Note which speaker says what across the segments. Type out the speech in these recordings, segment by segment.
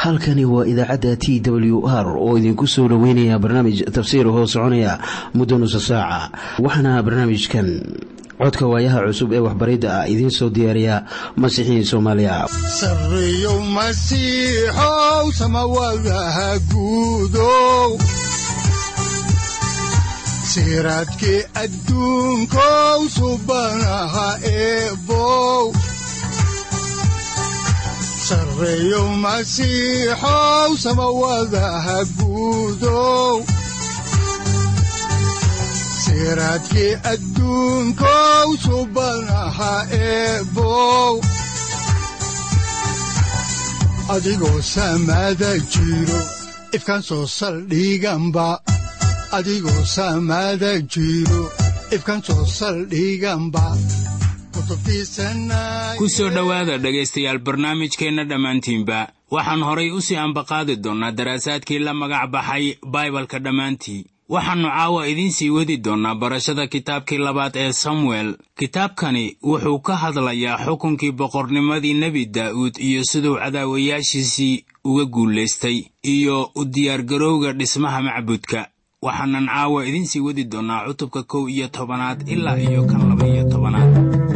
Speaker 1: halkani waa idaacadda t w r oo idinku soo dhoweynaya barnaamij tafsiir hoo soconaya muddo nusa saaca waxaana barnaamijkan codka waayaha cusub ee waxbaridda ah idiin soo diyaariya masiixiin soomaaliya
Speaker 2: sareyow masiixow samawadaha guudow siraadkii adduunkow subanaha eebow sareyow masiixow samawadaha guudow siraadkii adduunkow subanaha eebow adigoo samada jiro ifkaan soo saldhiganba adigoo samada jiro ifkaan soo saldhiganba
Speaker 3: ku soo dhowaada dhegaystayaal barnaamijkeenna dhammaantiinba waxaan horay u sii ambaqaadi doonnaa daraasaadkii la magac baxay baibalka dhammaantii waxaannu caawa idiin sii wadi doonnaa barashada kitaabkii labaad ee samuel kitaabkani wuxuu ka hadlayaa xukunkii boqornimadii nebi daa'uud iyo siduu cadaawayaashiisii uga guulaystay iyo u diyaargarowga dhismaha macbudka waxaanan caawa idiin sii wadi doonnaa cutubka kow iyo tobanaad ilaa iyo kan laba iyo tobanaad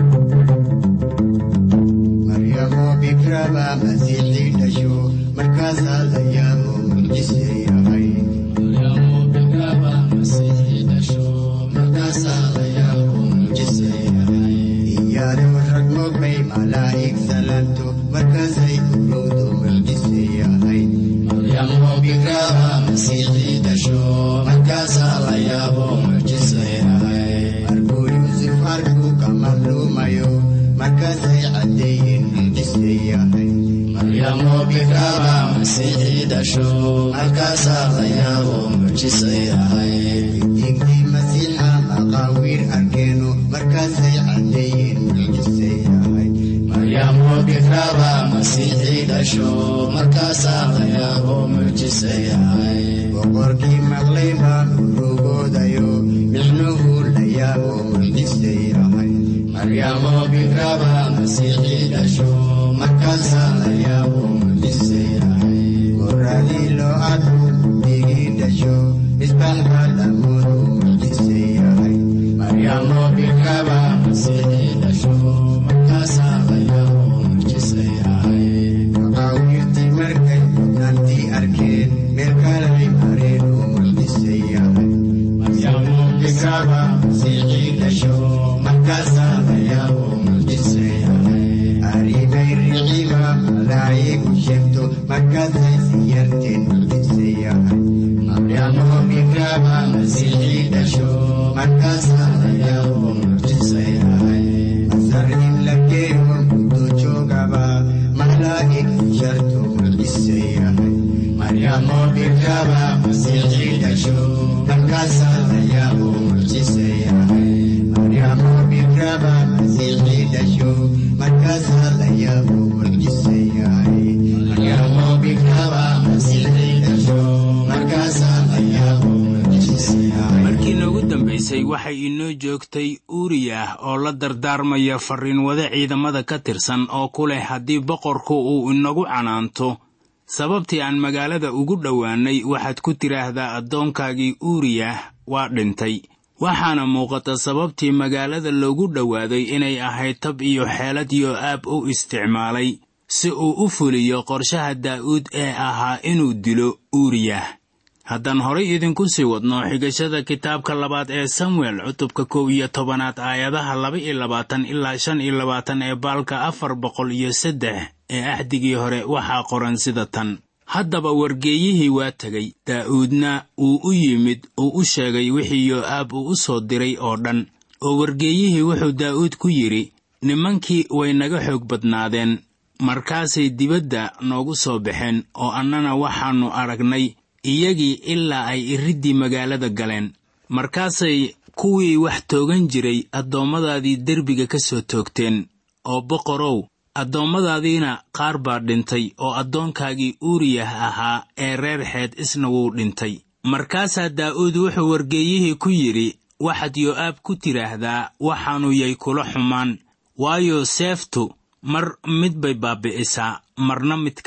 Speaker 4: boqorkii maqlay baa urugoodayo micnuhu la yaabo mucjise yahay maryamo bikraba masiixii dhasho markaasaa la yaabo mucjise yahay goradii loo arko digii dhasho misbax baa lamoodu mucjise yahay maryamo bikraba masiixii dhasho markaasaa la yaabo mucjise yahay maqaawirtii markay mudnaantii arkeen meel kalay mareen oo mucjise yahay maryamo bikraba masiixii dhasho markaasaa la yaabo mucjise yahay arrimay riciba malaayigu sheegto markaasay siyarteen mucjise yahay maryamo bikraba masiixii dhasho markaasaa la yaabo mucjise yahay masar in la keeno muddo joogaba malaa'ig sharto mucjise yahay maryamo bikraba masiixii dhasho markaasaa la yaabo mucjise yahay maryamo bikraba masiixii dhasho markaasaa la yaabo mucjise yahay maryamo bikraba masiixii dhasho markaasaa la yaabo mucjise yahay
Speaker 3: markii noogu dambaysay waxay inoo joogtay uuriyah oo la dardaarmaya farriinwade ciidamada ka tirsan oo ku leh haddii boqorku uu inagu canaanto sababtii aan magaalada ugu dhowaannay waxaad ku tidhaahdaa addoonkaagii uuriyah waa dhintay waxaana muuqata sababtii magaalada loogu dhowaaday inay ahayd tab iyo xeelad yoo'aab u isticmaalay si uu u fuliyo qorshaha daa'uud ee ahaa inuu dilo uuriyah haddaan horay idinku sii wadno xigashada kitaabka labaad ee samuel cutubka kow iyo tobanaad aayadaha laba iyo labaatan ilaa shan iyo labaatan ee baalka afar boqol iyo saddex ee axdigii hore waxaa qoran sida tan haddaba wargeeyihii waa tegey daa'uudna wuu u yimid uu u sheegay wixii yoo'aab uu u soo diray oo dhan oo wargeeyihii wuxuu daa'uud ku yidhi nimankii way naga xoog badnaadeen markaasay dibadda noogu soo baxeen oo annana waxaannu aragnay iyagii ilaa ay iriddii magaalada galeen markaasay kuwii wax toogan jiray addoommadaadii derbiga ka soo toogteen oo boqorow addoommadaadiina qaar baa dhintay oo addoonkaagii uuriyah ahaa ee reer xeed isna wuu dhintay markaasaa daa'uud wuxuu wargeeyihii ku yidhi waxaad yoo'aab ku tidhaahdaa waxaannu yay kula xumaan waayo seeftu mar mid bay baabbi'isaa marna mid kale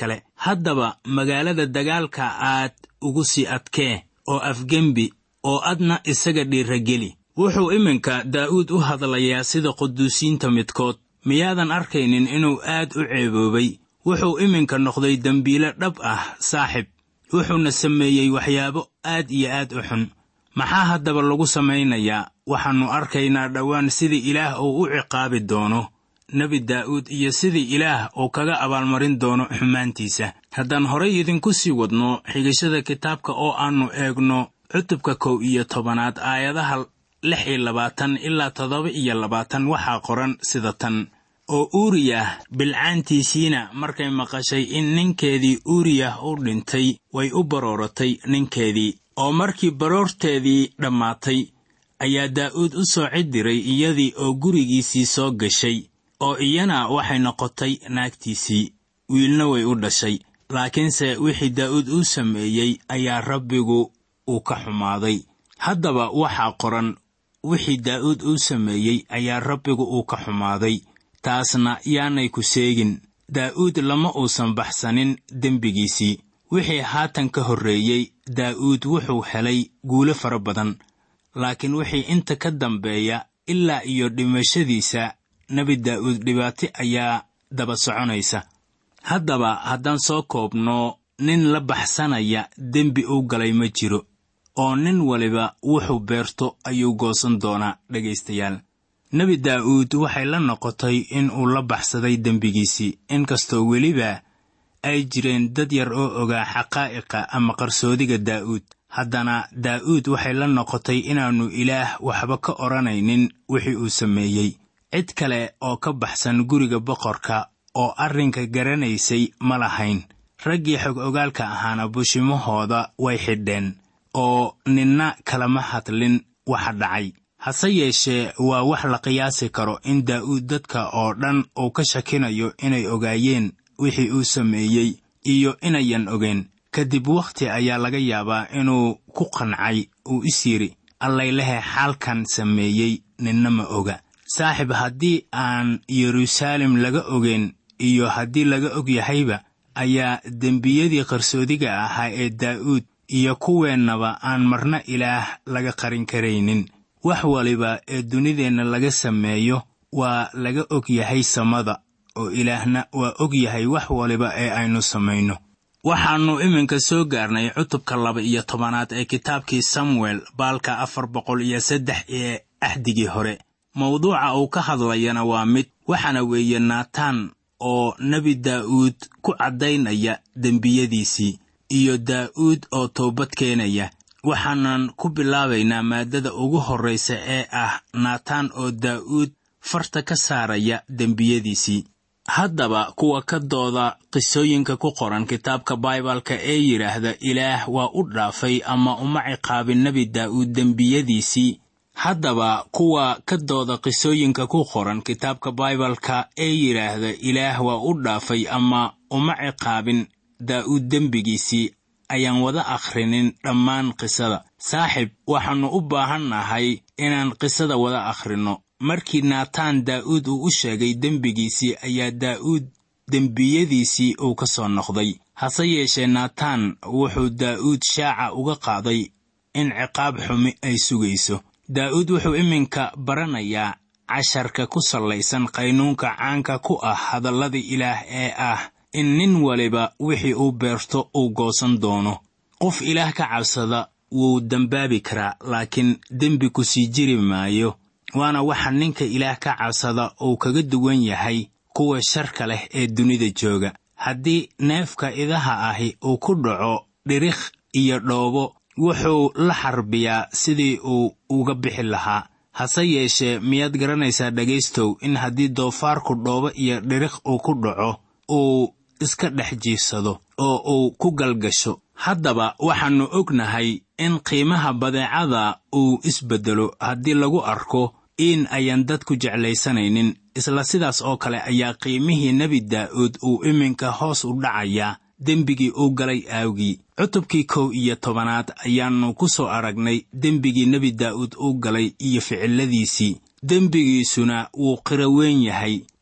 Speaker 3: haddaba magaalada dagaalka aad ugu sii adkee oo afgembi oo adna isaga dhiirageli wuxuu iminka daa'uud u hadlayaa sida quduusiinta midkood miyaadan arkaynin inuu aad u ceeboobay wuxuu iminka noqday dembiile dhab ah saaxib wuxuuna sameeyey waxyaabo aad iyo aad u xun maxaa haddaba lagu samaynayaa waxaannu arkaynaa dhowaan sidii ilaah uu u ciqaabi doono nebi daa'uud iyo sidii ilaah uu kaga abaalmarin doono xumaantiisa haddaan horay idinku sii wadno xigashada kitaabka oo aannu eegno cutubka kow iyo tobanaad aayadaha lix iyo labaatan ilaa toddoba iyo labaatan waxaa qoran sida tan oo uuriyah bilcaantiisiina markay maqashay in ninkeedii uuriyah u dhintay way u barooratay ninkeedii oo markii baroorteedii dhammaatay ayaa daa'uud u soo cidiray iyadii oo gurigiisii soo gashay oo iyana waxay noqotay naagtiisii wiilna way u dhashay laakiinse wixii daa'uud uu sameeyey ayaa rabbigu uu ka xumaaday haddaba waxaa qoran wixii daa'uud uu sameeyey ayaa rabbigu uu ka xumaaday taasna yaanay ku seegin daa'uud lama uusan baxsanin dembigiisii wixii haatan ka horreeyey daa'uud wuxuu helay guulo fara badan laakiin wixii inta ka dambeeya ilaa iyo dhimashadiisa nebi daa'uud dhibaato ayaa daba soconaysa haddaba haddaan soo koobno nin la baxsanaya dembi uu galay ma jiro oo nin waliba wuxuu beerto ayuu goosan doonaa dhegaystayaal nebi daa'uud waxay la noqotay in uu la baxsaday dembigiisii inkastoo weliba ay jireen dad yar oo ogaa xaqaa'iqa ama qarsoodiga daa'uud haddana daa'uud waxay la noqotay inaannu ilaah waxba ka odhanaynin wixii uu sameeyey cid kale oo ka baxsan guriga boqorka oo arrinka garanaysay ma lahayn raggii xog ogaalka ahaana bushimahooda way xidheen oo ninna kalama hadlin waxa dhacay hase yeeshee waa wax la qiyaasi karo in daa'uud dadka oo dhan uu ka shakinayo inay ogaayeen wixii uu sameeyey iyo inayan ogeen kadib wakhti ayaa laga yaabaa inuu ku qancay uu is yidhi allaylehe xaalkan sameeyey ninna ma oga saaxib haddii aan yeruusaalem laga ogeyn iyo haddii laga og yahayba ayaa dembiyadii qarsoodiga ahaa ee daa'uud iyo kuweennaba aan marna ilaah laga qarin karaynin wax waliba ee dunideenna laga sameeyo waa laga og yahay samada oo ilaahna waa og yahay wax waliba ee aynu samayno waxaannu iminka soo gaarnay cutubka laba iyo tobanaad ee kitaabkii samuel baalka afar boqol iyo saddex ee axdigii hore mawduuca uu ka hadlayana waa mid waxaana weeye naataan oo nebi daa'uud ku caddaynaya dembiyadiisii iyo daa'uud oo toobad keenaya waxaanan ku bilaabaynaa maaddada ugu horraysa ee ah naataan oo daa'uud farta ka saaraya dembiyadiisii haddaba kuwa ka dooda qisooyinka ku qoran kitaabka baibalka ee yidhaahda ilaah waa u dhaafay ama uma ciqaabin nebi daa'uud dembiyadiisii haddaba kuwa ka dooda qisooyinka ku qoran kitaabka baibalka ee yidhaahda ilaah waa u dhaafay ama uma ciqaabin daa'uud dembigiisii ayaan wada akhrinin dhammaan qisada saaxib waxaannu u baahannahay inaan qisada wada akhrinno markii naataan daa'uud uu u sheegay dembigiisii ayaa daa'uud dembiyadiisii uu ka soo noqday hase yeeshee naataan wuxuu daa'uud shaaca uga qaaday in ciqaab xumi ay sugayso daa'uud wuxuu iminka baranayaa casharka ku sallaysan qaynuunka caanka ku ah hadallada ilaah ee ah in nin waliba wixii uu beerto uu goosan doono qof ilaah ka cabsada wuu dembaabi karaa laakiin dembi ku sii jiri maayo waana waxa ninka ilaah ka cabsada uu kaga duwan yahay kuwa sharka leh ee dunida jooga haddii neefka idaha ahi uu ku dhaco dhirikh iyo dhoobo wuxuu la xarbiyaa sidii uu uga bixi lahaa hase yeeshee miyaad garanaysaa dhegaystow in haddii doofaarku dhoobo iyo dhirikh uu ku dhaco uu iska dhex jiifsado oo uu ku galgasho haddaba waxaannu ognahay in qiimaha badeecada uu isbeddelo haddii lagu arko in ayaan dadku jeclaysanaynin isla sidaas oo kale ayaa qiimihii nebi daa'uud uu iminka hoos u dhacayaa dembigii uu galay aawgii cutubkii kow iyo tobanaad ayaannu ku soo aragnay dembigii nebi daa'uud uu galay iyo ficilladiisii dembigiisuna wuu qiro weyn yahay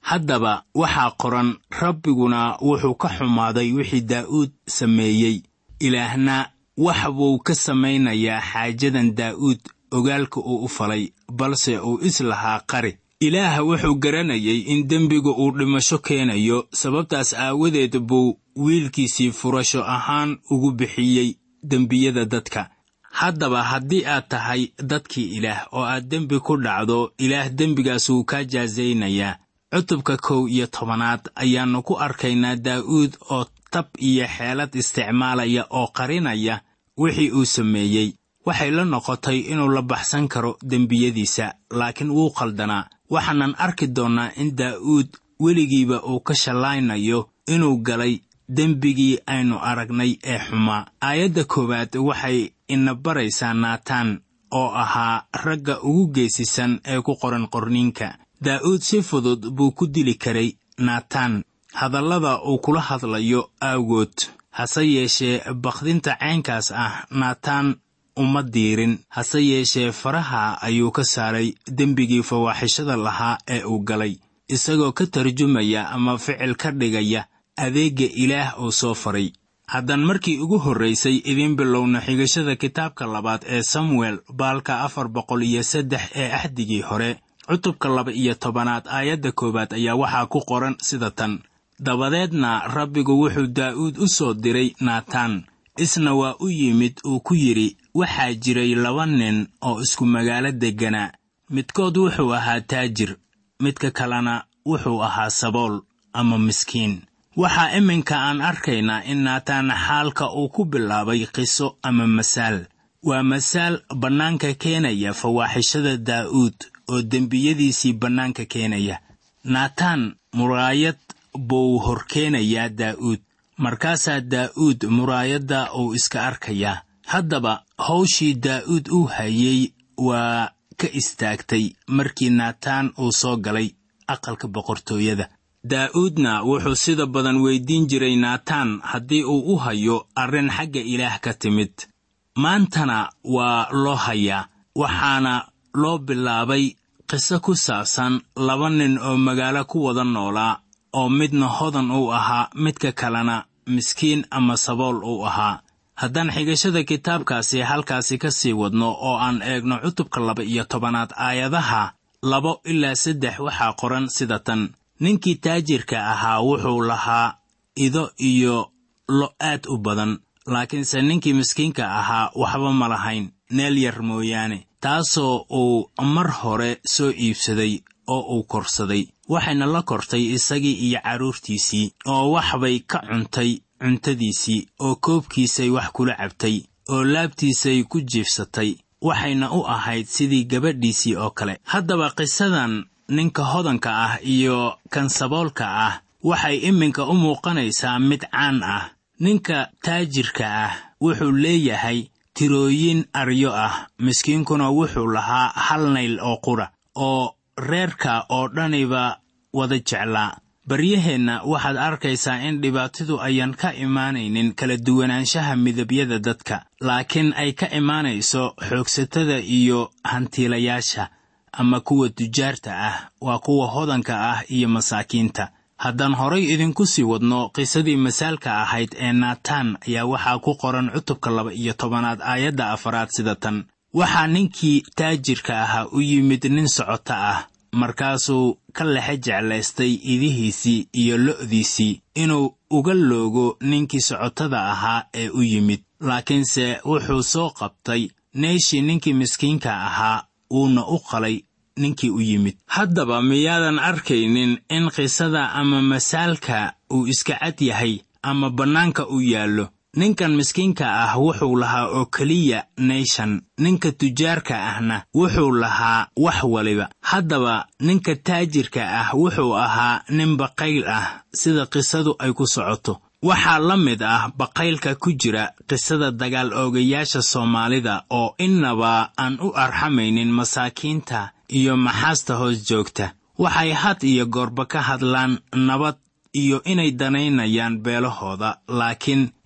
Speaker 3: haddaba waxaa qoran rabbiguna wuxuu ka xumaaday wixii daa'uud sameeyey ilaahna wax buu ka samaynayaa xaajadan daa'uud ogaalka uu u falay balse uu islahaa qari ilaah wuxuu garanayay in dembiga uu dhimasho keenayo sababtaas aawadeed buu wiilkiisii furasho ahaan ugu bixiyey dembiyada dadka haddaba haddii aad tahay dadkii ilaah oo aad dembi ku dhacdo ilaah dembigaas wuu kaa jaasaynayaa cutubka kow iyo tobanaad ayaannu ku arkaynaa daa'uud oo tab iyo xeelad isticmaalaya oo qarinaya wixii uu sameeyey waxay la noqotay inuu la baxsan karo dembiyadiisa laakiin wuu qaldanaa waxaanan arki doonnaa in daa'uud weligiiba uu ka shallaynayo inuu galay dembigii aynu aragnay ee xumaa aayadda koowaad waxay ina baraysaa naataan oo ahaa ragga ugu geesisan ee ku qoran qorniinka daa'uud si fudud buu ku dili karay naataan hadallada uu kula hadlayo aawgood hase yeeshee bakdinta caynkaas ah naataan uma diirin hase yeeshee faraha ayuu ka saaray dembigii fawaaxishada lahaa ee uu galay isagoo ka tarjumaya ama ficil ka dhigaya adeegga ilaah uu soo faray haddaan markii ugu horraysay idiin bilowna xigashada kitaabka labaad ee samuel baalka afar boqol iyo saddex ee axdigii hore cutubka laba iyo tobanaad aayadda koowaad ayaa waxaa ku qoran sida tan dabadeedna rabbigu wuxuu daa'uud u soo diray naataan isna waa u yimid uu ku yidhi waxaa jiray laba nin oo isku magaalo degganaa midkood wuxuu ahaa taajir midka kalena wuxuu ahaa sabool ama miskiin waxaa iminka aan arkaynaa in naataan xaalka uu ku bilaabay qiso ama masaal waa masaal bannaanka keenaya fawaaxishada daa'uud oo dembiyadiisii bannaanka keenaya naataan muraayad buu horkeenayaa daa'uud markaasaa daa'uud muraayadda uu iska arkayaa haddaba hawshii daa'uud uu hayey waa ka istaagtay markii naataan uu soo galay aqalka boqortooyada daa'uudna wuxuu sida badan weyddiin jiray naataan haddii uu u hayo arrin xagga ilaah ka timid maantana waa loo hayaa waxaana loo bilaabay qiso ku saabsan laba nin oo magaalo ku wada noolaa oo midna hodan uu ahaa midka kalena miskiin ama sabool uu ahaa haddaan xigashada kitaabkaasi halkaasi ka sii wadno oo aan eegno cutubka laba iyo tobanaad aayadaha labo ilaa saddex waxaa qoran sida tan ninkii taajirka ahaa wuxuu lahaa ido iyo lo aad u badan laakiinse ninkii miskiinka ahaa waxba ma lahayn neel yar mooyaane taasoo uu mar hore soo iibsaday oo uu korsaday waxayna la kortay isagii iyo carruurtiisii oo waxbay ka cuntay cuntadiisii oo koobkiisay wax kula cabtay oo laabtiisay ku jiifsatay waxayna u ahayd sidii gabadhiisii oo kale haddaba qisadan ninka hodanka ah iyo kan saboolka ah waxay iminka u muuqanaysaa mid caan ah ninka taajirka ah wuxuu leeyahay tirooyin aryo ah miskiinkuna wuxuu lahaa hal nayl oo qura oo reerka oo dhaniba wada jeclaa baryaheenna waxaad arkaysaa in dhibaatidu ayan ka imaanaynin kala duwanaanshaha midabyada dadka laakiin ay ka imaanayso xoogsatada iyo hantiilayaasha ama kuwa tujaarta ah waa kuwa hodanka ah iyo masaakiinta haddaan horay idinku sii wadno qisadii masaalka ahayd ee naataan ayaa waxaa ku qoran cutubka laba iyo tobanaad aayadda afaraad sida tan waxaa ninkii taajirka ahaa u yimid nin socoto ah markaasuu ka lexe jeclaystay idihiisii iyo lo'diisii inuu uga loogo ninkii socotada ahaa ee u yimid laakiinse wuxuu soo qabtay neeshii ninkii miskiinka ahaa wuuna u qalay ninkii u yimid haddaba miyaadan arkaynin in qisada ama masaalka uu iska cad yahay ama bannaanka u yaallo ninkan miskiinka ah wuxuu lahaa oo keliya neyshan ninka tujaarka ahna wuxuu lahaa wax waliba haddaba ninka taajirka ah wuxuu ahaa nin baqayl ah sida qisadu ay ku socoto waxaa la mid ah baqaylka ku jira qisada dagaal oogayaasha soomaalida oo innaba aan u arxamaynin masaakiinta iyo maxaasta hoos joogta waxay had iyo goorba ka hadlaan nabad iyo inay danaynayaan beelahooda laakiin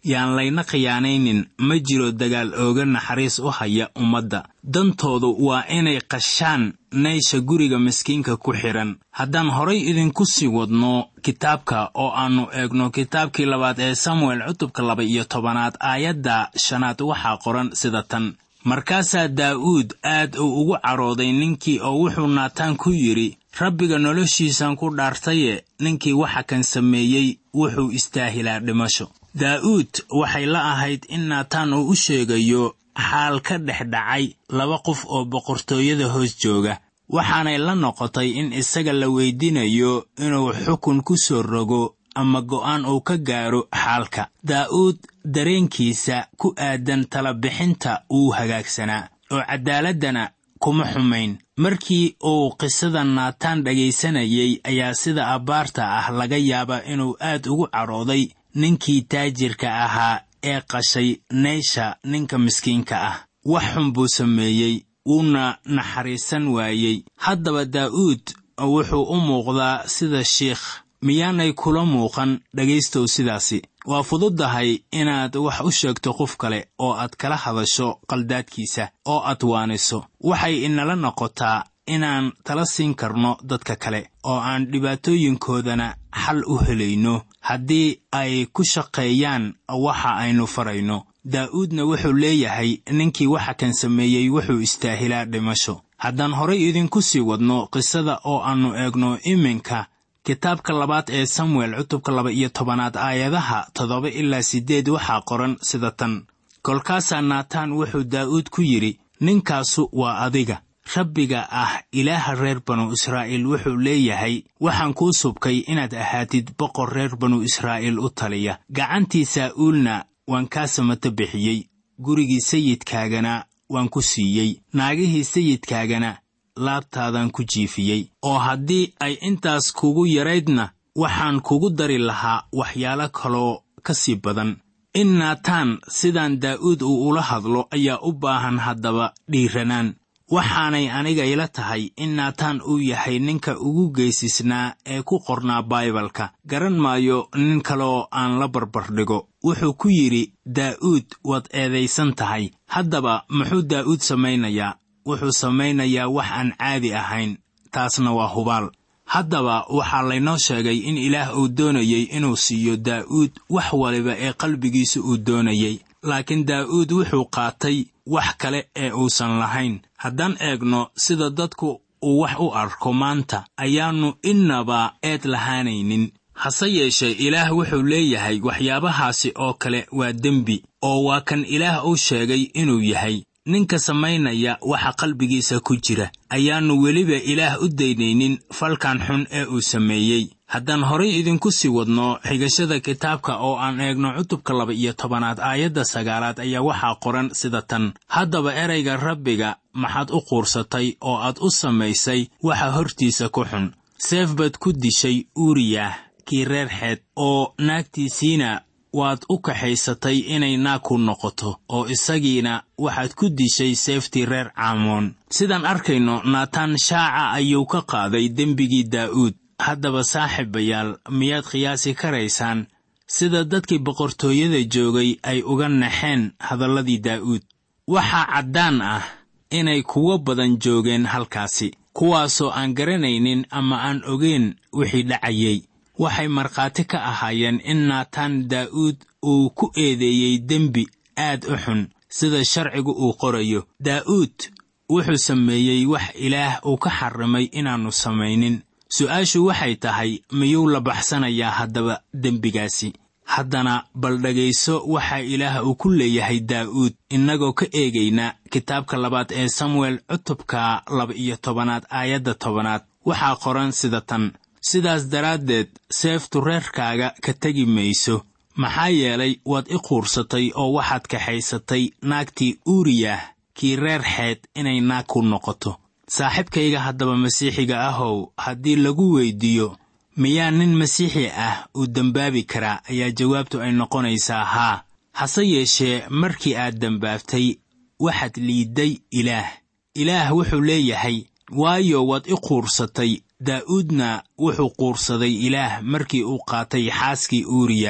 Speaker 3: yaan layna khiyaanaynin ma jiro dagaal ooga naxariis u haya ummadda dantoodu waa inay qashaan naysha guriga miskiinka ku xidhan haddaan horay idinku sii wadno kitaabka oo aannu eegno kitaabkii labaad ee samuel cutubka laba iyo tobanaad aayadda shanaad waxaa qoran sida tan markaasaa daa'uud aad uu ugu cadhooday ninkii oo wuxuu naataan ku yidhi rabbiga noloshiisan ku dhaartaye ninkii waxa kan sameeyey wuxuu istaahilaa dhimasho daa'uud waxay la ahayd in naataan uu u sheegayo xaal ka dhex dhacay laba qof oo boqortooyada hoos jooga waxaanay la noqotay in isaga la weydiinayo inuu xukun ku soo rogo ama go'aan uu ka gaaro xaalka daa'uud dareenkiisa ku aadan talabixinta wuu hagaagsanaa oo caddaaladdana kuma xumayn markii uu qisada naataan dhegaysanayay ayaa sida abbaarta ah laga yaabaa inuu aad ugu cadhooday ninkii taajirka ahaa ee qashay naysha ninka miskiinka ah wax xun buu sameeyey wuuna naxariisan waayey haddaba daa'uud wuxuu u muuqdaa sida shiikh miyaanay kula muuqan dhegaystow sidaasi waa fududdahay inaad wax u sheegto qof kale oo aad kala hadasho qaldaadkiisa oo aad waaniso waxay inala noqotaa inaan tala siin karno dadka kale oo aan dhibaatooyinkoodana xal u helayno haddii ay ku shaqeeyaan waxa aynu farayno daa'uudna wuxuu leeyahay ninkii waxa kan sameeyey wuxuu istaahilaa dhimasho haddaan horay idinku sii wadno qisada oo aannu eegno iminka kitaabka labaad ee samuel cutubka laba iyo tobanaad aayadaha toddoba ilaa siddeed waxaa qoran sida tan kolkaasaa naataan wuxuu daa'uud ku yidhi ninkaasu waa adiga rabbiga ah ilaaha reer banu israa'iil wuxuu leeyahay waxaan kuu subkay inaad ahaatid boqor reer banu israa'iil u taliya gacantii saa'uulna waan kaa samato bixiyey gurigii sayidkaagana waan ku siiyey naagihii sayidkaagana laabtaadaan ku jiifiyey oo haddii ay intaas kugu yaraydna waxaan kugu dari lahaa waxyaalo kaloo ka sii badan in naataan sidaan daa'uud uu ula hadlo ayaa u baahan haddaba dhiiranaan waxaanay aniga ila tahay in naataan uu yahay ninka ugu geysisnaa ee ku qornaa baibalka garan maayo nin kaleoo aan la barbardhigo wuxuu ku yidhi daa'uud waad eedaysan tahay haddaba muxuu daa'uud samaynayaa wuxuu samaynayaa wax aan caadi ahayn taasna waa hubaal haddaba waxaa laynoo sheegay in ilaah uu doonayey inuu siiyo daa'uud wax waliba ee qalbigiisa uu doonayey laakiin daa'uud wuxuu qaatay wax kale ee uusan lahayn haddaan eegno sida dadku uu wax u arko maanta ayaannu innaba eed lahaanaynin hase yeeshee ilaah wuxuu leeyahay waxyaabahaasi oo kale waa dembi oo waa kan ilaah uu sheegay inuu yahay ninka samaynaya waxa qalbigiisa ku jira ayaannu weliba ilaah u daynaynin falkan xun ee uu sameeyey haddaan horay idinku sii wadno xigashada kitaabka oo aan eegno cutubka laba iyo tobanaad aayadda sagaalaad ayaa waxaa qoran sida tan haddaba erayga rabbiga maxaad u quursatay oo aad u samaysay waxa hortiisa ku xun seef baad ku dishay uuriyah kii reer xeed oo naagtiisiina waad u kaxaysatay inay naag ku noqoto oo isagiina waxaad ku dishay seeftii reer caamoon sidaan arkayno naataan shaaca ayuu ka qaaday dembigii daa'uud haddaba saaxiibayaal miyaad qiyaasi karaysaan sida dadkii boqortooyada joogay ay uga naxeen hadalladii daa'uud waxaa caddaan ah inay kuwo badan joogeen halkaasi kuwaasoo aan garanaynin ama aan ogeyn wixii dhacayey waxay markhaati ka ahaayeen in naataan daa'uud uu ku eedeeyey dembi aad u xun sida sharcigu uu qorayo daa'uud wuxuu sameeyey wax ilaah uu ka xarrimay inaannu samaynin su'aashu waxay tahay miyuu la baxsanayaa haddaba dembigaasi haddana bal dhegayso waxaa ilaah uu ku leeyahay daa'uud innagoo ka eegayna kitaabka labaad ee samuel cutubka laba-iyo tobanaad aayadda tobanaad waxaa qoran sida tan sidaas daraaddeed seeftu reerkaaga ka tegi mayso maxaa yeelay waad i quursatay oo waxaad kaxaysatay naagtii uuriyah kii reer xeed inay naag ku noqoto saaxiibkayga haddaba masiixiga ahow haddii lagu weyddiiyo miyaa nin masiixi ah uu dembaabi karaa ayaa jawaabtu ay noqonaysaa haa hase yeeshee markii aad dembaaftay waxaad liidday ilaah ilaah wuxuu leeyahay waayo waad i quursatay daa'uudna wuxuu quursaday ilaah markii uu qaatay xaaskii uuriyah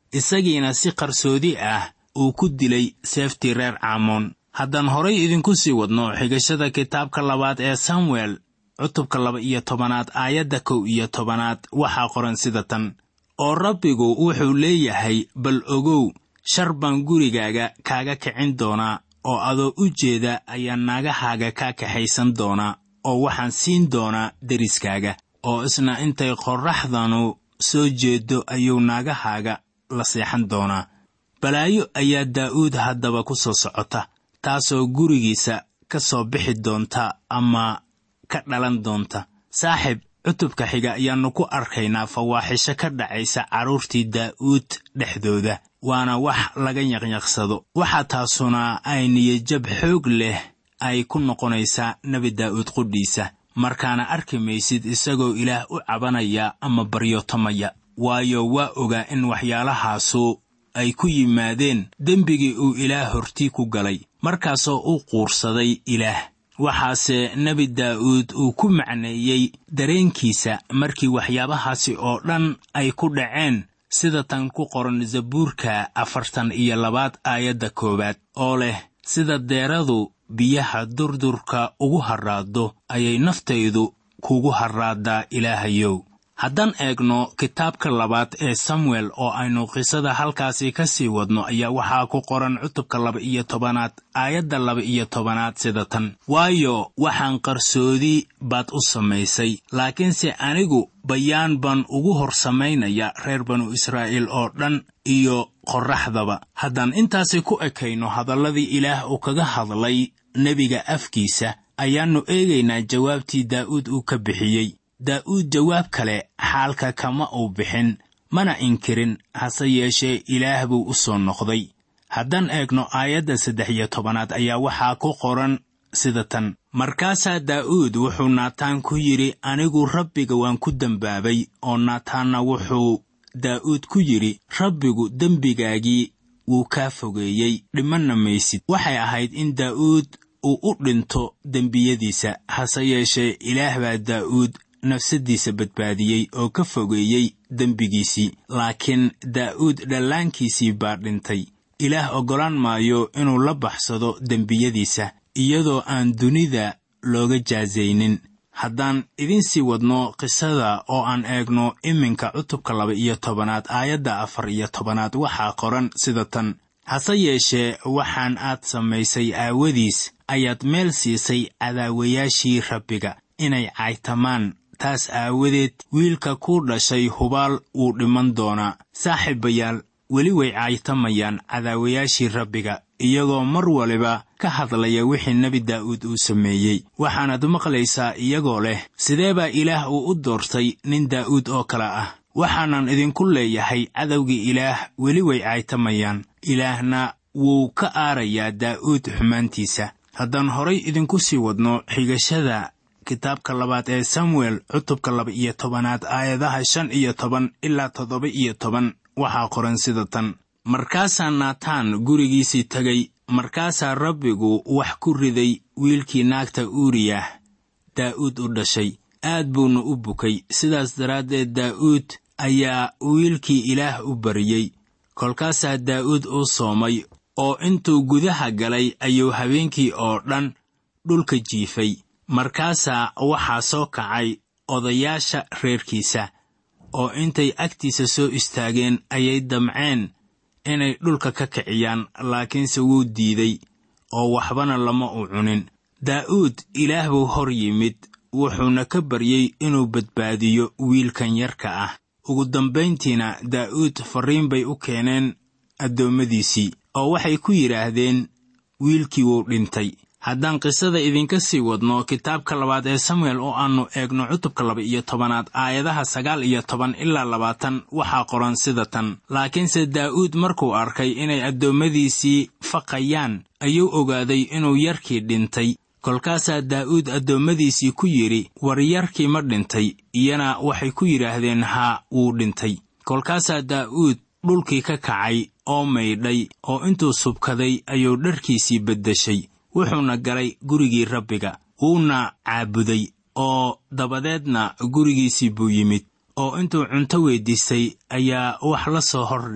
Speaker 3: isagiina si qarsoodi ah uu ku dilay seeftii reer caamoon haddaan horay idinku sii wadno xigashada kitaabka labaad ee samuel cutubka laba iyo tobanaad aayadda kow iyo tobanaad waxaa qoran sida tan oo rabbigu wuxuu leeyahay bal ogow shar baan gurigaaga kaaga kicin doonaa oo adoo u jeeda ayaan naagahaaga kaa kaxaysan doonaa oo waxaan siin doonaa deriskaaga oo isna intay qorraxdanu soo jeeddo ayuu naagahaaga la seexan doonaa balaayo ayaa daa'uud haddaba ku soo socota taasoo gurigiisa ka soo bixi doonta ama ka dhalan doonta saaxib cutubka xiga ayaannu ku arkaynaa fawaaxisho ka dhacaysa carruurtii daa'uud dhexdooda waana wax laga yaqyaqsado waxaa taasuna ay niyajab xoog leh ay ku noqonaysaa nebi daa'uud qudhiisa markaana arki maysid isagoo ilaah u cabanaya ama baryootamaya waayo waa ogaa in waxyaalahaasu ay ku yimaadeen dembigii uu ilaah hortii ku galay markaasoo u quursaday ilaah waxaase nebi daa'uud uu ku macneeyey dareenkiisa markii waxyaabahaasi oo dhan ay ku dhaceen sida tan ku qoran zabuurka afartan iyo labaad aayadda koowaad oo leh sida deeradu biyaha durdurka ugu harraaddo ayay naftaydu kugu harraaddaa ilaahayow haddaan eegno kitaabka labaad ee samuel oo aynu qisada halkaasi ka sii wadno ayaa waxaa ku qoran cutubka laba iyo tobanaad aayadda laba iyo tobanaad sida tan waayo waxaan qarsoodi baad u samaysay laakiinse anigu bayaan baan ugu hor samaynaya reer banu israa'iil oo dhan iyo qorraxdaba haddaan intaasi ku ekayno hadalladii ilaah uu kaga hadlay nebiga afkiisa ayaannu eegaynaa jawaabtii daa'uud uu ka bixiyey daa'uud jawaab kale xaalka kama uu bixin mana inkirin hase yeeshee ilaah buu u soo noqday haddaan eegno aayadda saddex iyo tobanaad ayaa waxaa ku qoran sida tan markaasaa daa'uud wuxuu naataan ku yidhi anigu rabbiga waan ku dembaabay oo naataanna wuxuu daa'uud ku yidhi rabbigu dembigaagii wuu kaa fogeeyey dhimanna maysid waxay ahayd in daa'uud uu u dhinto dembiyadiisa hase yeeshee ilaah baa daa'uud nafsaddiisa badbaadiyey oo ka fogeeyey dembigiisii laakiin daa'uud dhallaankiisii baa dhintay ilaah oggolaan maayo inuu la baxsado dembiyadiisa iyadoo aan dunida looga jaasaynin haddaan idin sii wadno qisada oo aan eegno iminka cutubka laba iyo tobanaad aayadda afar iyo tobanaad waxaa qoran sida tan hase yeeshee waxaan aad samaysay aawadiis ayaad meel siisay cadaawayaashii rabbiga inay caytamaan taas aawadeed wiilka ku dhashay hubaal wuu dhiman doonaa saaxiibayaal weli way caytamayaan cadaawayaashii rabbiga iyagoo mar waliba ka hadlaya wixii nebi daa'uud uu sameeyey waxaanaad maqlaysaa iyagoo leh sidee baa ilaah uu u doortay nin daa'uud oo kale ah waxaanan idinku leeyahay cadowgii ilaah weli way caytamayaan ilaahna wuu ka aarayaa daa'uud xumaantiisa haddaan horay idinku sii wadno xigashada kitaabka labaad ee samuel cutubka laba iyo tobanaad aayadaha shan iyo toban ilaa toddoba iyo toban waxaa qoran sida tan markaasaa naataan gurigiisii tegay markaasaa rabbigu wax ku riday wiilkii naagta uuriyah daa'uud u dhashay aad buuna u bukay sidaas daraaddeed daa'uud ayaa wiilkii ilaah u bariyey kolkaasaa daa'uud u soomay oo intuu gudaha galay ayuu habeenkii oo dhan dhulka jiifay markaasaa waxaa soo kacay odayaasha reerkiisa oo intay agtiisa soo istaageen ayay damceen inay dhulka ka kiciyaan laakiinse wuu diiday oo waxbana lama u cunin daa'uud ilaah buu hor yimid wuxuuna ka baryey inuu badbaadiyo wiilkan yarka ah ugu dambayntiina daa'uud farriin bay u keeneen addoommadiisii oo waxay ku yidhaahdeen wiilkii wuu dhintay haddaan qisada idinka sii wadno kitaabka labaad ee samuel oo aannu eegno cutubka laba iyo tobanaad aayadaha sagaal iyo toban ilaa labaatan waxaa qoran sida tan laakiinse daa'uud markuu arkay inay addoommadiisii faqayaan ayuu ogaaday inuu yarkii dhintay kolkaasaa daa'uud addoommadiisii ku yidhi war yarkii ma dhintay iyana waxay ku yidhaahdeen haa wuu dhintay kolkaasaa daa'uud dhulkii ka kacay oo maydhay oo intuu subkaday ayuu dharkiisii beddeshay wuxuuna galay gurigii rabbiga wuuna caabuday oo dabadeedna gurigiisii buu yimid oo intuu cunto weyddiistay ayaa wax la soo hordhigay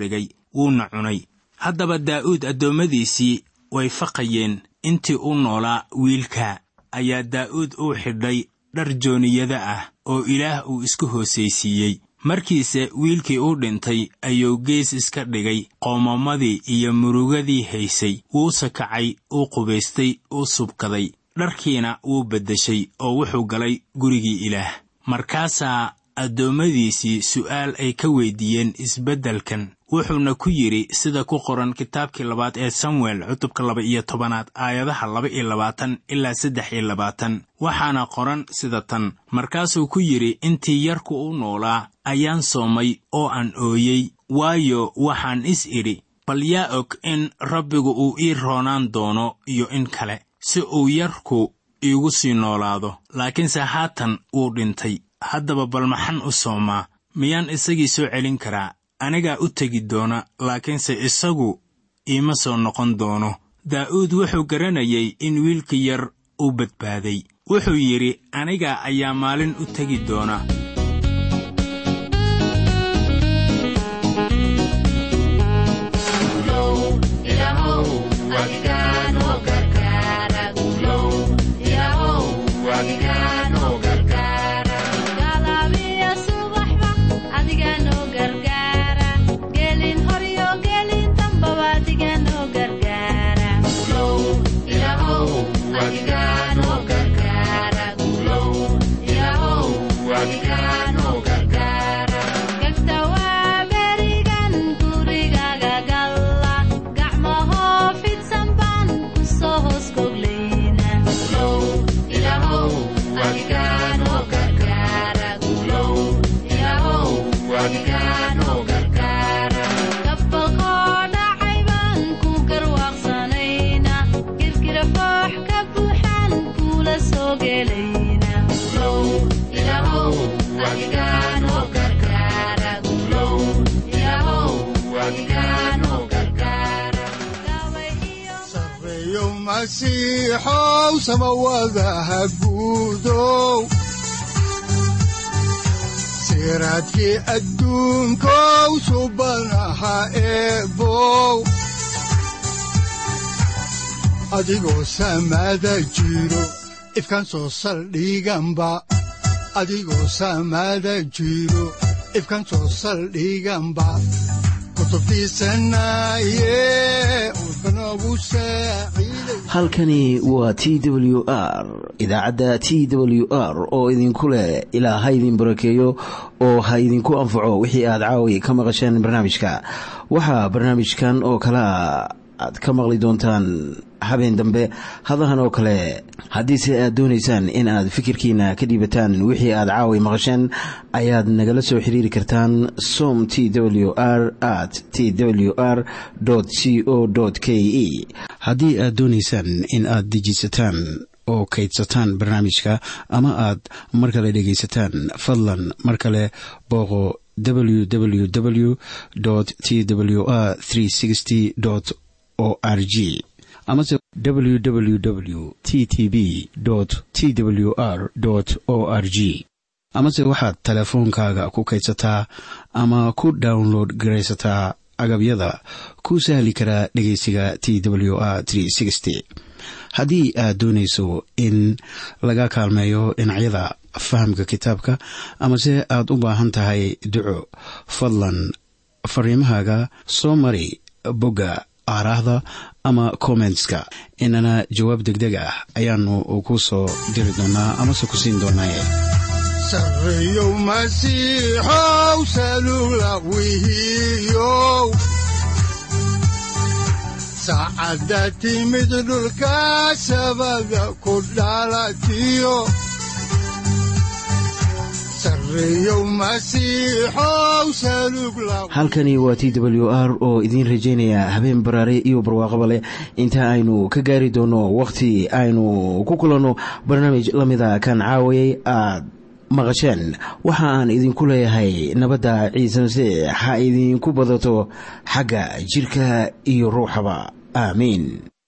Speaker 3: wuuna cunay haddaba daa'uud addoommadiisii way faqayeen intii u noolaa wiilka ayaa daa'uud uu xidhay dhar jooniyada ah oo ilaah uu isku hoosaysiiyey markiise wiilkii uu dhintay ayuu gees iska dhigay qoomamadii iyo murugadii haysay wuuse kacay uu qubaystay uu subkaday dharkiina wuu beddeshay oo wuxuu galay gurigii ilaah markaasaa addoommadiisii su'aal ay ka weydiiyeen isbeddelkan wuxuuna ku yidhi sida ku qoran kitaabkii labaad ee samuel cutubka laba iyo tobanaad aayadaha laba iyo labaatan ilaa saddex iyo labaatan waxaana qoran sida tan markaasuu ku yidhi intii yarku u noolaa ayaan soomay oo aan ooyey waayo waxaan is idhi bal yaa og in rabbigu uu ii roonaan doono iyo in kale si uu yarku iigu sii noolaado laakiinse haatan wuu dhintay haddaba bal maxan u soomaa miyaan isagii soo celin karaa anigaa u tegi doona laakiinse isagu iima soo noqon doono daa'uud wuxuu garanayay in wiilka yar uu badbaaday wuxuu yidhi aniga ayaa maalin u tegi doona
Speaker 2: masiixow samawadaha guudow siraadkii adduunkow subanaha eebow adigoo samaada jiro ifkaan soo saldhiganba adigoo samaada jiro ifkaan soo saldhiganba
Speaker 1: halkani waa t w r idaacadda t w r oo idinku leh ilaa ha idin barakeeyo oo ha idinku anfaco wixii aad caawi ka maqasheen barnaamijka waxaa barnaamijkan oo kalea aad ka maqli doontaan habeen dambe hadahan oo kale haddiise aad doonaysaan in aad fikirkiina ka dhiibataan wixii aad caawi maqasheen ayaad nagala soo xiriiri kartaan som t w r at t w r c o k e haddii aad doonaysaan in aad dejiisataan oo kaydsataan barnaamijka ama aad mar kale dhegaysataan fadlan mar kale booqo www t w r o r g amase www t t b t w r o r g amase waxaad teleefoonkaaga ku kaydsataa ama ku download garaysataa agabyada ku sahli karaa dhegeysiga t w r haddii aad doonayso in laga kaalmeeyo dhinacyada fahamka kitaabka amase aad u baahan tahay duco fadlan fariimahaaga soo mari bogga aaraahda ama kommentska inana jawaab degdeg ah ayaanu ku soo diri doonaa amase ku siin doonaaye
Speaker 2: sareyow masiixow salula wihiyow saacadda timid dhulka sabada ku dhalatiyo
Speaker 1: halkani waa t w r oo idiin rajaynaya habeen baraare iyo barwaaqaba leh inta aynu ka gaari doono wakhti aynu ku kulanno barnaamij la mida kan caawayay aad maqasheen waxa aan idinku leeyahay nabadda ciise masiix ha idinku badato xagga jidhka iyo ruuxaba aamiin